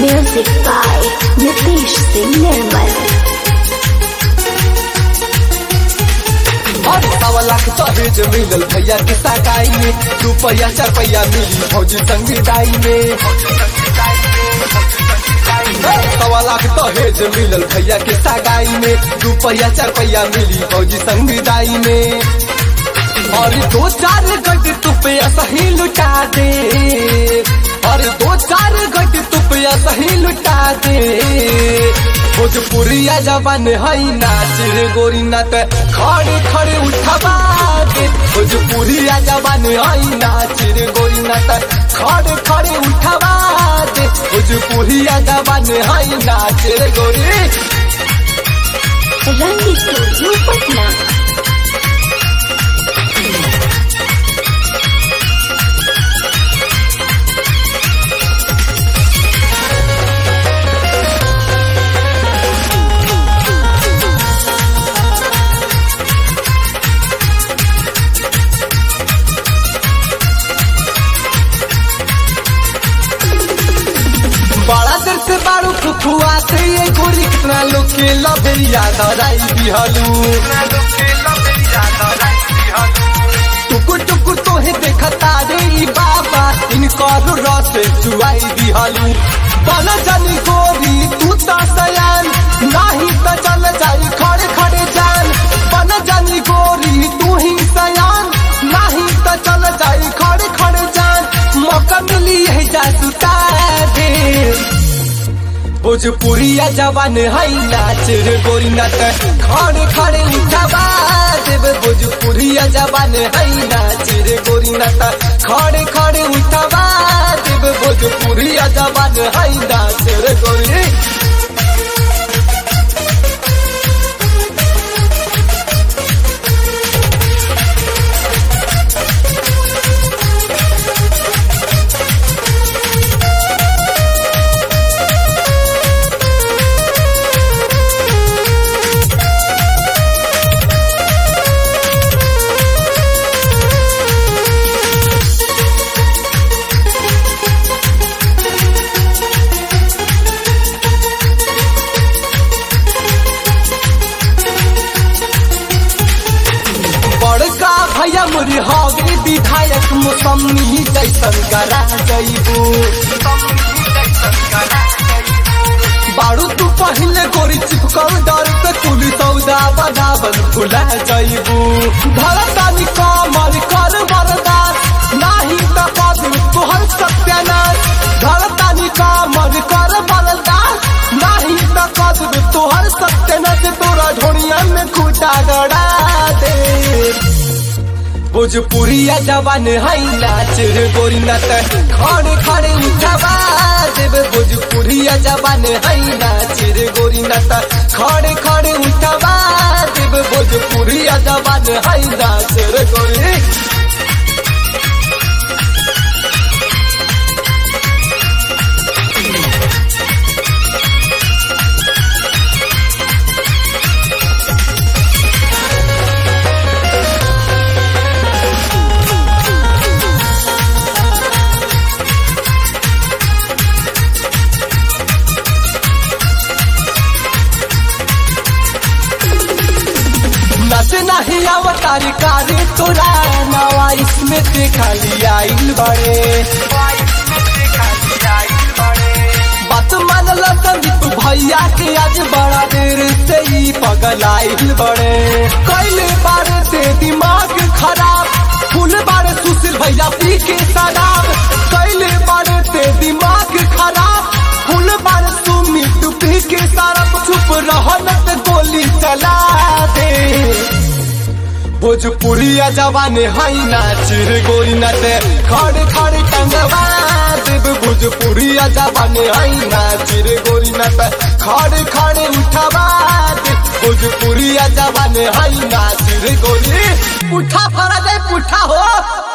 Music by Nitish Singh Nirmal. और सवा लाख दहेज मिलल भैया के सगाई में रुपया चार पैया मिली फौजी संविदाई में सवा लाख दहेज मिलल भैया के सगाई में रुपया चार पैया मिली फौजी संविदाई में और दो चार गट तुपया सही लुटा दे और दो चार गट तुपया सही लुटा दे भोजपुरिया जवान हई नाच रे गोरी नाच खड़े खड़े उठवा दे भोजपुरिया जवान हई नाच रे गोरी नाच खड़े खड़े उठवा दे भोजपुरिया जवान हई नाच रे गोरी Rang Studio Patna. बड़ा देर से बारू फुफुआ से ये गोरी कितना लोग के लबे याद आई दिहलू टुकुर टुकुर तोहे देखता रे ई बाबा इनकर रस चुआई दिहलू बन जानी गोरी तू तो सयान नाही तो चल जाई खड़े खड़े जान बन जानी गोरी तू ही सयान नाही तो चल जाई खड़े खड़े जान मौका मिली है जासुता दे भोजपुरिया जवान हई नाच रे गोरी नाच खड़े खड़े उठवा देव भोजपुरिया जवान हई नाच रे गोरी नाच खड़े खड़े उठवा देव भोजपुरिया जवान हई नाच रे गोरी बड़का भैया मुरी हवे विधायक मौसमी जैसन करा जइबू बारू तू पहले गोरी चिपकल डर से कुली सौदा बनावन फुला जइबू भरतानी कमर कर बरदास नाही त पद तोहर सत्यानाश भरतानी कमर कर बरदास नाही त पद तोहर सत्यानाश तोरा ढोड़िया में खूटा गड़ा दे भोजपुरिया जवान हई नाच रे गोरी नाच खड़े खड़े उठवा देव भोजपुरिया जवान हई नाच रे गोरी नाच खड़े खड़े उठवा देव भोजपुरिया जवान हई नाच रे गोरी नसे नहीं अवतारी कारी तोरा नवा इसमें देखा लिया आइल बड़े बात मान ला संदीप भैया के आज बड़ा देर से ही पगल आइल बड़े कैले बारे से दिमाग खराब फूल बारे सुशील भैया पी के शराब कैले बारे से दिमाग खराब फूल बारे सुमित पी के शराब चुप रहन त गोली चला दे भोजपुरिया जवान हई नाच रे गोरी नाच खड़े खड़े टंगवा देव भोजपुरिया जवान हई नाच रे गोरी नाच खड़े खड़े उठवा दे भोजपुरिया जवान हई नाच रे गोरी पुठा फरा दे पुठा हो